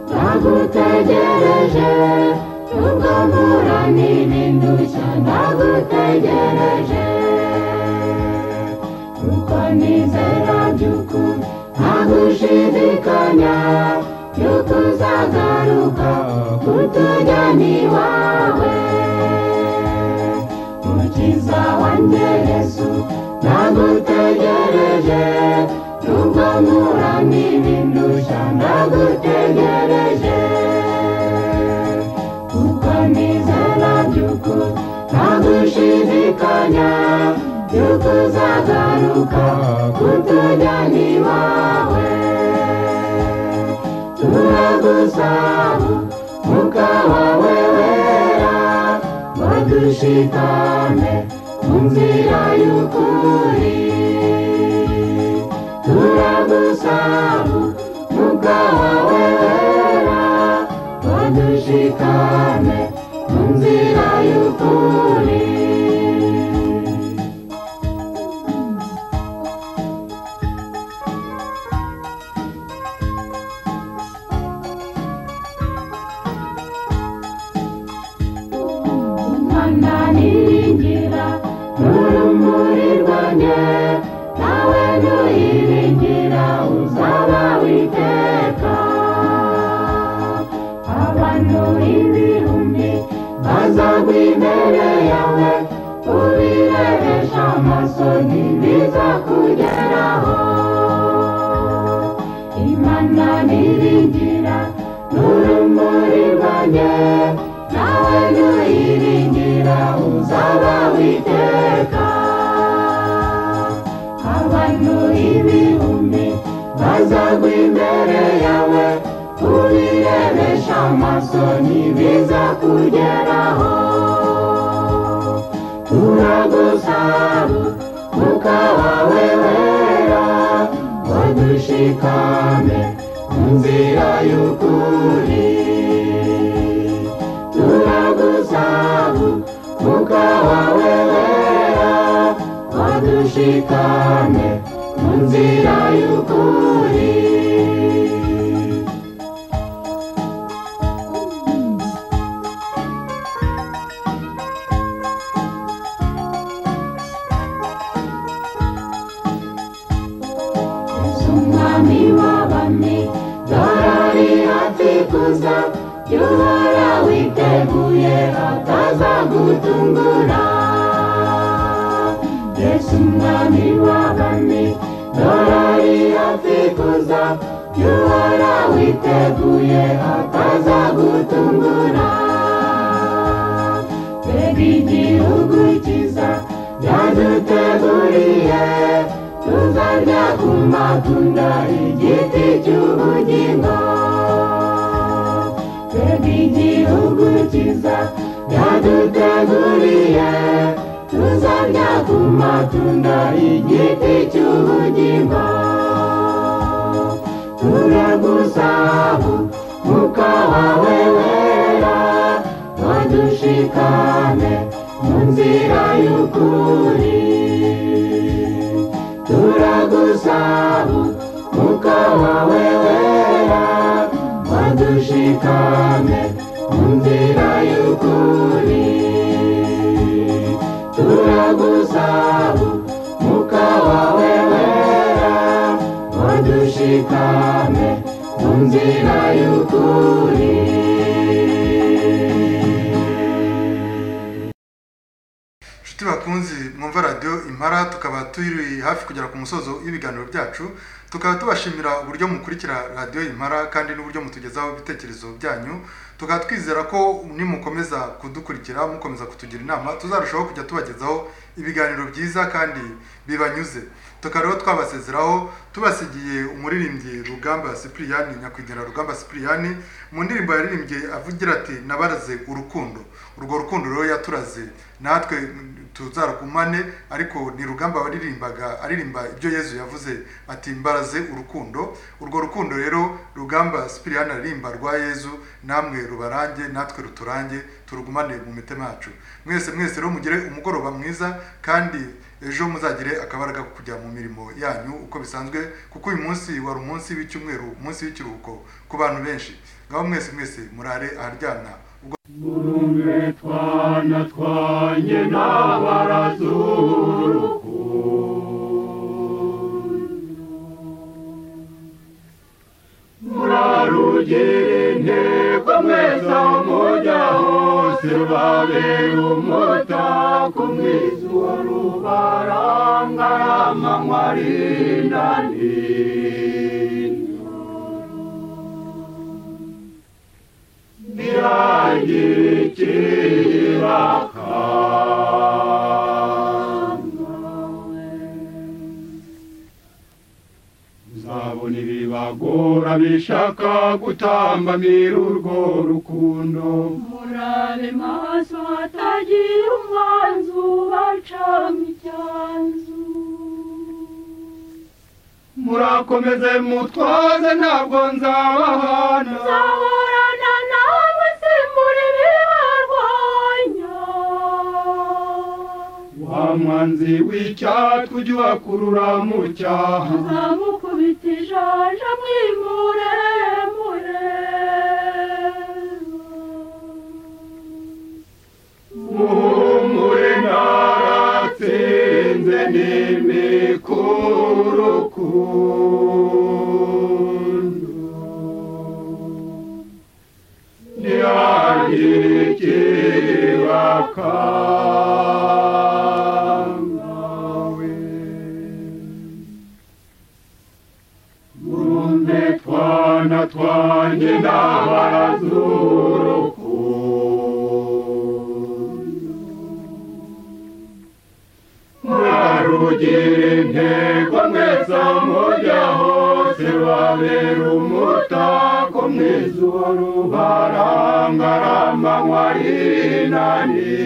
Speaker 2: ndagutegereje nubwo mpura n'ibindushya ndagutegereje kuko nizera by'ukuri ntagushidikanya yuko uzagaruka kutujyana iwawe mukiza wanjye yesu ndagutegereje nubwo mpura n'ibindushya ndagutegereje kuko nizera by'ukuri ntagushidikanya yuko uzagaruka kutujyana iwawe turagusaba umwuka wawe wera wadushikame mu nzira y'ukuri turagusaba umwuka wawe wera wadushikame mu nzira y'ukuri umwana niringira n'urumuri rwanjye nawe ntuyiringira uzaba witeka abantu ibihumbi bazagwa imbere yawe ubirebesha amaso ntibizakugeraho imana niringira n'urumuri rwanjye nawe imana yiringira uzaba witeka abantu ibihumbi bazagwa imbere yawe ubirebesha amaso ntibiza kugeraho turagusaba umwuka wawe wera wadushikame mu nzira y'ukuri turagusaba umwuka wawe wera wadushikame mu nzira y'ukuri Yesu umwami w'abami dore ari hafi kuza yuhora witeguye atazagutungura yesu umwami w'abami dore ari hafi kuza yuhora witeguye atazagutungura mbega igihugu cyiza byaduteguriye tuzarya ku matunda igiti cy'ubugingo mbega igihugu cyiza byaduteguriye tuzarya ku matunda igiti cy'ubugingo turagusaba umwuka wawe wera wadushikane mu nzira y'ukuri turagusaba umwuka wawe wera wadushikane mu nzira y'ukuri turagusaba umwuka wawe wera wadushikane mu nzira y'ukuri
Speaker 3: inshuti bakunzi mwumva radiyo impara tukaba turi hafi kugera ku musozo w'ibiganiro byacu tukaba tubashimira uburyo mukurikira radiyo impara kandi n'uburyo mutugezaho ibitekerezo byanyu tukaba twizera ko nimukomeza kudukurikira mukomeza kutugira inama tuzarushaho kujya tubagezaho ibiganiro byiza kandi bibanyuze tukaba rero twabasezeraho tubasigiye umuririmbyi rugamba sipiriyani nyakwigendera rugamba sipiriyani mu ndirimbo yaririmbye avugira ati nabaraze urukundo urwo rukundo rero yaturaze natwe tuzarugumane ariko ni rugamba waririmbaga aririmba ibyo yezu yavuze ati mbaraze urukundo urwo rukundo rero rugamba sipiriyani aririmba rwa yezu namwe rubarange natwe ruturange turugumane mu mitima yacu mwese mwese rero mugire umugoroba mwiza kandi ejo muzagire akabaraga ko kujya mu mirimo yanyu uko bisanzwe kuko uyu munsi wari umunsi w'icyumweru umunsi w'ikiruhuko ku bantu benshi ngaho mwese mwese murare aharyana ubwo
Speaker 11: murumve twana twanye n'abarazurukundo murarugire intego mweza mujya hose rubabera umutako mwizuba rubarangarama mwarindani birangire ikiraka muzabona ibibagora bishaka gutambamira urwo rukundo
Speaker 12: murabe maso hatagira umwanzi ubacamo icyanzu
Speaker 11: murakomeze mutwaze ntabwo nzabahana
Speaker 12: nzahorana nawe simbura ibiharwanya
Speaker 11: wa mwanzi w'icyaha tujye ubakurura mu cyaha
Speaker 12: nzamukubita ijanja mwimure mure
Speaker 11: muhumure naratsinze n'imikurukundo ntihagire ikibakamawe murumve twana twanjye n'abarazurukundo kugira intego mwese aho mujya hose babera umutako mwiza ubarangarara amanywa y'inani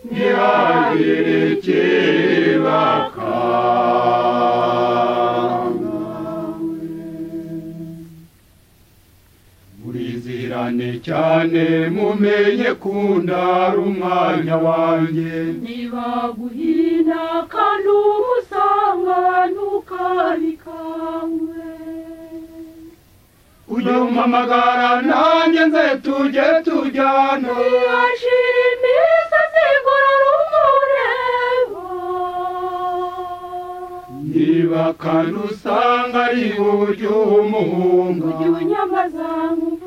Speaker 11: ntihagire ikibaka murizirane cyane mumenye kundara umwanya wanjye
Speaker 2: niba guhina kandi umusanga ntukabikangwe
Speaker 11: ujye umpamagara nanjye nze tujye tujyana
Speaker 2: ntiyashira imisatsi igorora umureba
Speaker 11: niba kandi usanga ari uburyo umuhunga
Speaker 2: ujye unyamaza nkuko